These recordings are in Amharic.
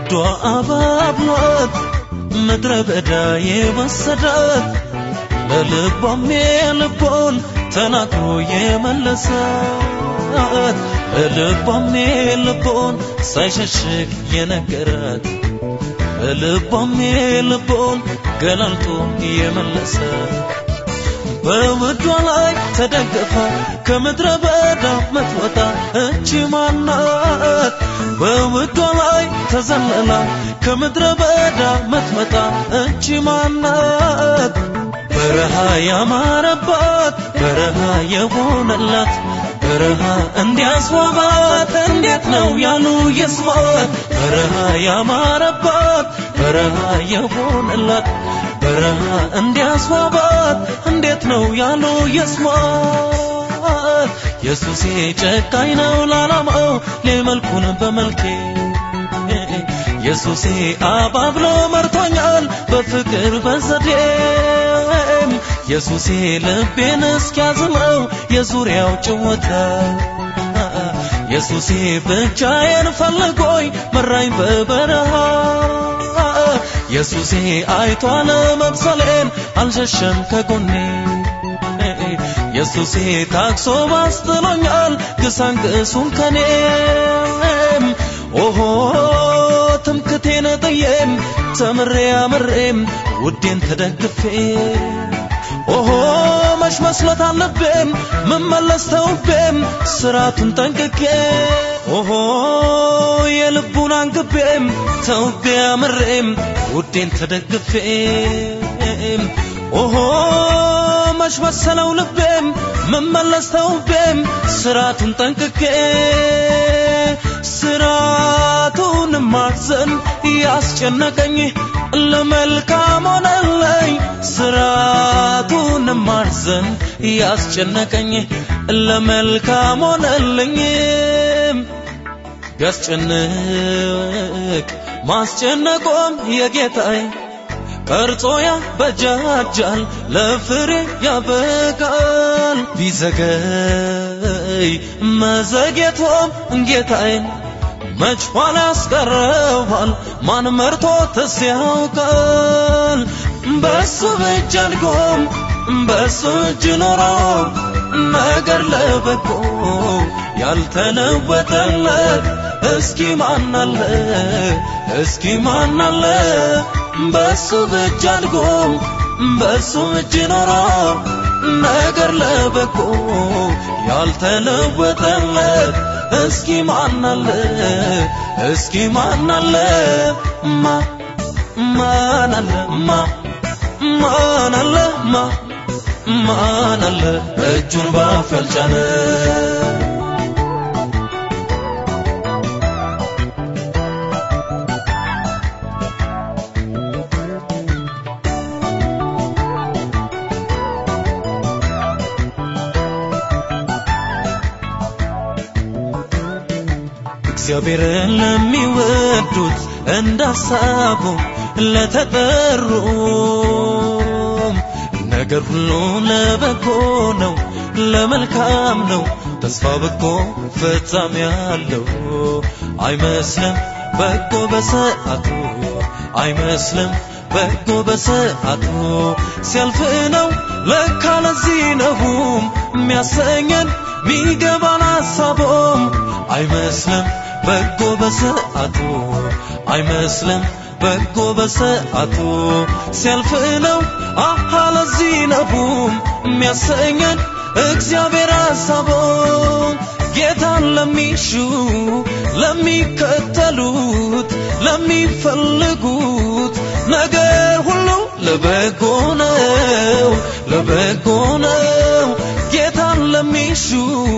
ወዶ አባብሏት ምድረ በዳ የወሰዳት ለልቧም የልቦን ተናግሮ የመለሳት ለልቧም የልቦን ሳይሸሽግ የነገራት ለልቧም የልቦን ገላልጦ የመለሳት በውዷ ላይ ተደገፋ ከምድረ በዳ ምትወጣ እቺ ማናት? በውዷ ላይ ተዘለላ ከምድረ በዳ ምትመጣ እቺ ማናት? በረሃ ያማረባት በረሃ የሆነላት በረሃ እንዲያስዋባት እንዴት ነው ያሉ ይስማት በረሃ ያማረባት በረሃ የሆነላት በረሃ እንዲያስዋባት እንዴት ነው ያሉ ይስማት ኢየሱሴ ጨካኝ ነው ላላማው ሊመልኩን በመልኬ ኢየሱሴ አባብሎ መርቶኛል በፍቅር በዘዴም ኢየሱሴ ልቤን እስኪያዝመው የዙሪያው ጭወታ ኢየሱሴ ብቻዬን ፈልጎኝ መራኝ በበረሃ ኢየሱሴ አይቷል መብሰሌን አልሸሸም ከጎኔ ኢየሱሴ ታክሶ ባስጥሎኛል ግሳንግሱን ከኔም ኦሆ ትምክቴን ጥዬም ተምሬ አምሬም ውዴን ተደግፌ ኦሆ መች መስሎት አለቤም ምመለስ ተውቤም ስራቱን ጠንቅቄ ኦሆ የልቡን አንግቤም ተውቤ አምሬም ውዴን ተደግፌ ኦሆ መች መሰለው ልቤም ምመለስ ተውቤም ስራቱን ጠንቅቄ ስራቱን ማዘን ያስጨነቀኝ ለመልካም ሆነለኝ ስራቱን ማዘን ያስጨነቀኝ ለመልካም ሆነልኝ ቢያስጨንቅ ማስጨነቆም የጌታዬ ቀርጾ ያበጃጃል ለፍሬ ያበቃል ቢዘገይ መዘግየቶም ጌታዬን መች ኋላ ያስቀረዋል ማን መርቶትስ ያውቃል በሱ እጅ አድጎም በሱ እጅ ኖሮ ነገር ለበጎ ያልተለወጠለት እስኪ ማናለ እስኪ ማናለ በሱ እጅ አድጎ በሱ እጅ ኖሮ ነገር ለበጎ ያልተለወጠለት እስኪ ማናለ እስኪ ማናለ ማ ማናለ ማ ማናለ ማ ማናለ እጁን ባፍ ያልጫነ እግዚአብሔርን ለሚወዱት እንዳሳቡ ለተጠሩም ነገር ሁሉ ለበጎ ነው፣ ለመልካም ነው። ተስፋ በጎ ፍጻሜ ያለው አይመስልም በጎ በሰዓቱ አይመስልም በጎ በሰዓቱ ሲያልፍ ነው ለካ ለዚህ ነውም የሚያሰኘን ሚገባን ሀሳቦም አይመስልም በጎ በሰዓቱ አይመስልም በጎ በሰዓቱ ሲያልፍ ነው አሃ ለዚህ ነውም የሚያሰኘን እግዚአብሔር ሀሳቦ ጌታን ለሚሹ ለሚከተሉት ለሚፈልጉት ነገር ሁሉ ለበጎ ነው ለበጎ ነው ጌታን ለሚሹ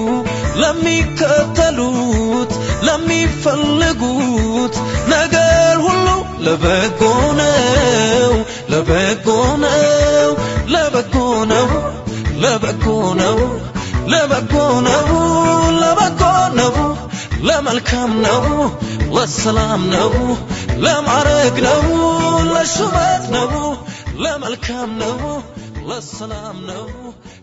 ለሚከተሉት ለሚፈልጉት ነገር ሁሉ ለበጎ ነው ለበጎ ነው ለበጎ ነው ለበጎ ነው ለበጎ ነው ለበጎ ነው ለመልካም ነው ለሰላም ነው ለማረግ ነው ለሹመት ነው ለመልካም ነው ለሰላም ነው